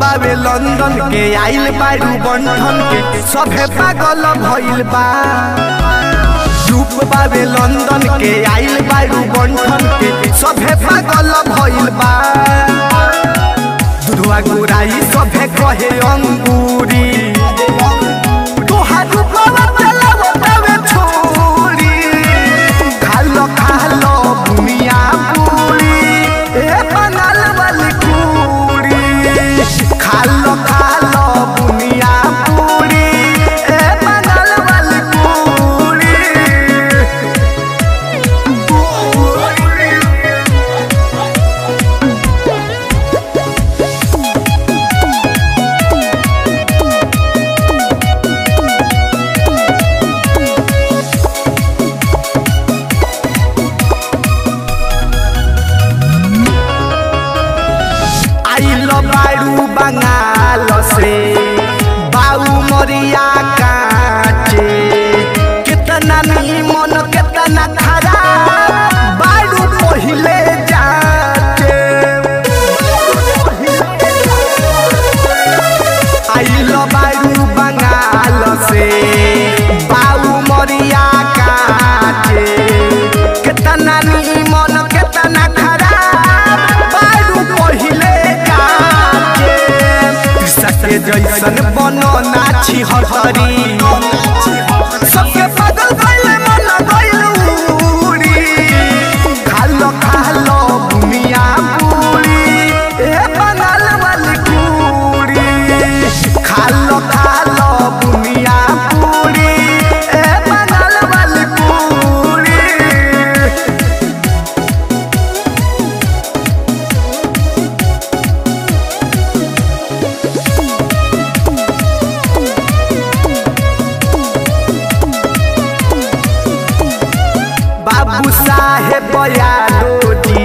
बावे लंदन के आइल बारू बंधन के सभे पागल भइल बा रूप बावे लंदन के आइल बारू बंधन के सभे पागल भइल बा दुधवा गुराई सभे कहे अंगूरी तोहार रूपवा चलावो तवे छोरी खालो खालो बुनिया पूरी ए बंगाल वाली पूरी खालो खालो बुनिया पूरी ए बंगाल वाली पूरी आइल बारू बंगाल से बाऊ मरिया काटे कितना नीमन कितना खराब बारू पहिले जाते आइल बारू बंगाल से बाऊ मरिया काटे कितना नीमन कितना खराब बारू पहिले काटे सके जैसन बनो नाची हतरी सबके पागल कइले मन गइल उड़ी खालो खालो बुनिया पूरी ए बंगाल वाली पूरी खालो खालो बुनिया पूरी ए बंगाल वाली पूरी बाबू साहेब यादव जी